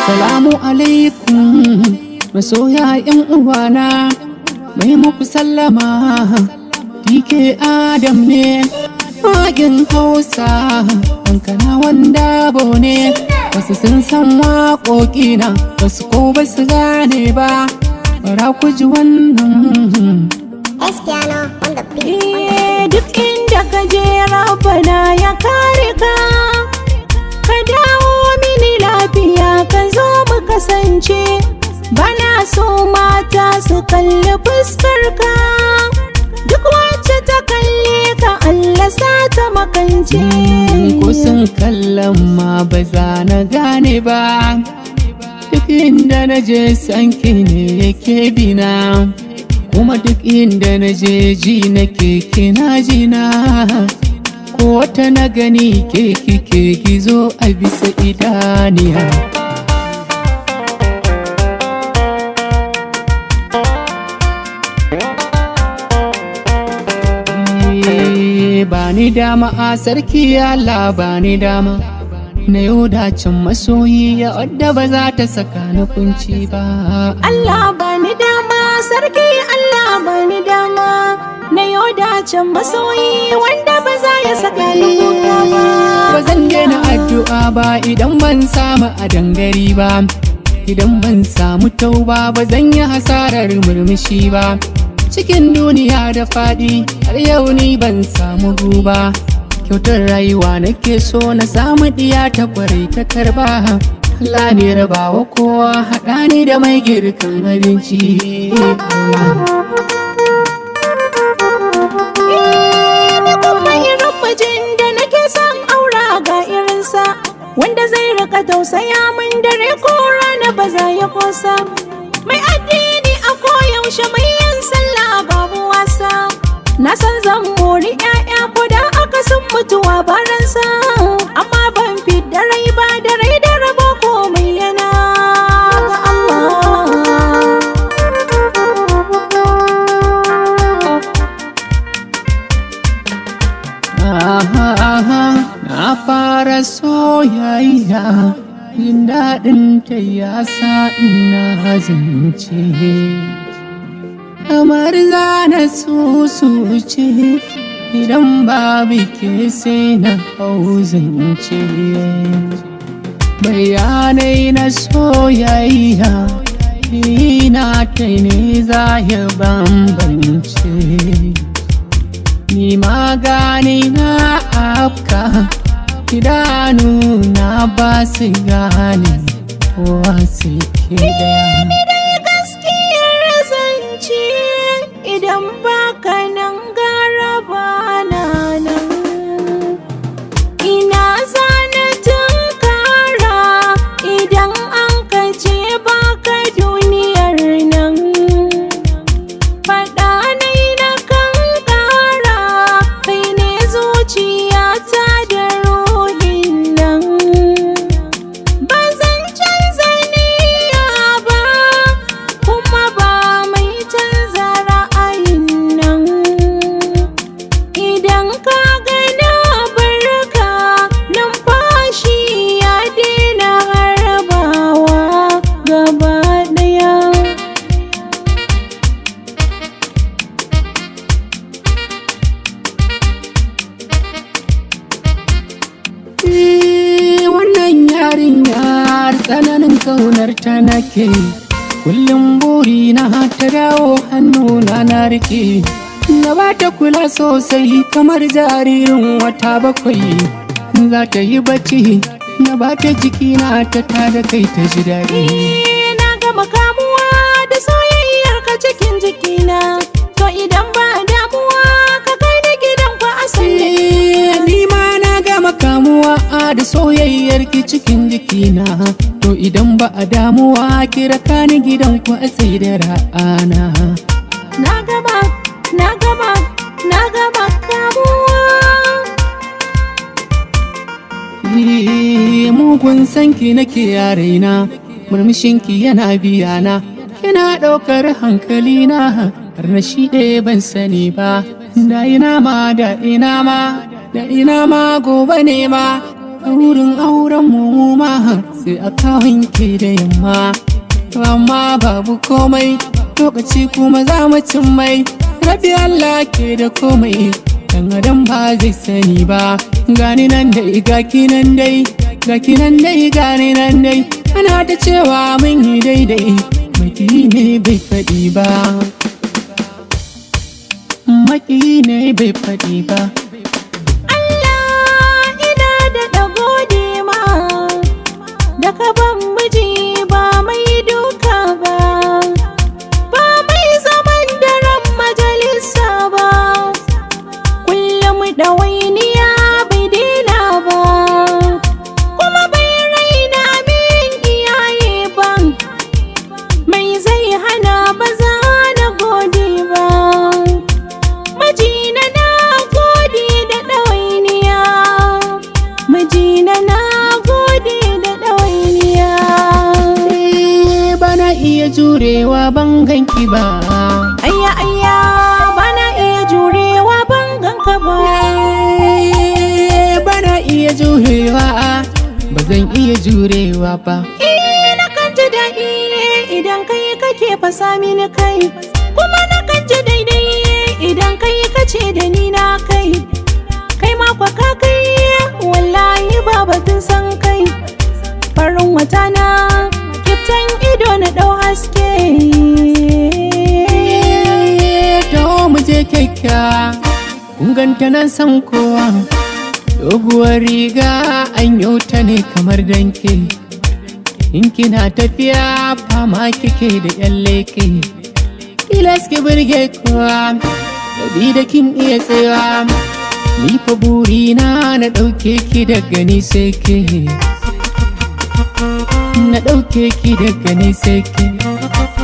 Assalamu alaikum masoya yan uwana mai muku sallama DK Adam ne Magin Hausa hankana wanda ne wasu sun san waƙoƙina wasu ko ba su gane ba bara ku ji wannan Espiano on the beat. Eh, duk inda ka je rabana ya kare ka ka dawo mini lafiya ka zo mu kasance bana so mata su kalli fuskar ka duk wacce ta kalle ka Allah sa ta makance ko sun kallon ma ba za na gane ba duk inda na je sanki ne yake bina kuma duk inda na je ji na keke na jina ko wata na gani ke kike gizo a bisa idaniya Eh, ba ni dama a sarki Allah ba ni dama na yau dacin masoyi ya wadda ba za ta saka ni kunci ba Allah bani dama sarki Allah bani dama na yau dacen masoyi wanda ba za ya saka ni kuka ba ba zan daina addu'a ba idan ban samu a dangari ba idan ban samu tauba ba zan yi hasarar murmushi ba cikin duniya da faɗi har yau ni ban samu guba kyautar rayuwa nake so na samu ɗiya ta kwarai ta karba Allah ne rabawa kowa haɗa ni da mai girkan abinci Allah. ni kuma irin mijin da nake son aura ga irinsa wanda zai rika tausaya min dare ko rana ba za ya kosa mai addini a koyaushe mai yin sallah babu wasa na san zan mori 'ya'ya ko da aka sun mutuwa baransa amma ban fit da rai ba da rai da rabo komai yana ga Allah Aha, na fara soyayya jin daɗin ta ya sa ina zance kamar zana susuce idan babu ke sai na hau zance bayanai na soyayya ina ta ne za ya bambance ni magani na afka idanu na ba su gane kowa su ke daya dai gaskiyar zance idan baka nan gara bana nan ina zana tunkara idan an kace baka duniyar nan faɗa nai na kan ƙara kai ne zuciyata da ruhin nan ba zan canza niyya ba kuma ba mai canza ra'ayin nan idan ka gana barka numfashi ya daina harbawa gaba ɗaya Eh, wannan yarinyar tsananin kaunar ta nake kullum buri na ta dawo hannuna na rike na ba ta kula sosai kamar jaririn wata bakwai za ta yi bacci na ba ta jikina ta tada kai ta ji daɗi Eh, na gama kamuwa da soyayyar ka cikin jikina to idan ba damuwa ka kai ni gidan ku asali Eh, ni ma na gama kamuwa da soyayyar ki cikin jikina to idan ba a damuwa kira ka ni gidan ku a sai da ra'ana na gama na gama na gama kamuwa Eh, mugun sanki nake a raina murmushinki yana biyana kina ɗaukar hankalina har na shi ɗaya ban sani ba da ina ma da ina ma da ina ma gobe ne ma wurin auren mu ma sai a wanke da yamma amma babu komai lokaci kuma za mu cin mai rabi Allah ke da komai dan adam ba zai sani ba gani nan dai gaki nan dai gaki nan dai gani nan dai ana ta cewa mun yi daidai maki ne bai faɗi ba maki ne bai faɗi ba Allah ina da gode ma da ka ban miji ba mai duka ba ba mai zaman daren majalisa ba kullum ɗawainiya bai daina ba kuma bai raina min iyaye ba mai zai hana ba za na gode ba Mijina na gode da ɗawainiya Mijina na gode da ɗawainiya Eh, bana iya jurewa ban ganki ba Ayya ayya bana iya jurewa ban ganka ba Eh, bana iya jurewa ba zan iya jurewa ba Eh na kan ji daɗi idan kai kake fasa mini kai Kuma na kan ji daidai idan kai kace da ni na kai Kai ma kwa ka kai wallahi ba batun san kai Farin wata na kiftan ido na ɗau haske Dawo mu je kyakkyawa kun ganta nan san kowa doguwar riga an yau ta ne kamar danke in kina tafiya fama kike da yan leke tilas ki burge kowa dabi da kin iya tsayawa ni fa burina na ɗauke ki daga ni sai ke na ɗauke ki daga ni sai ke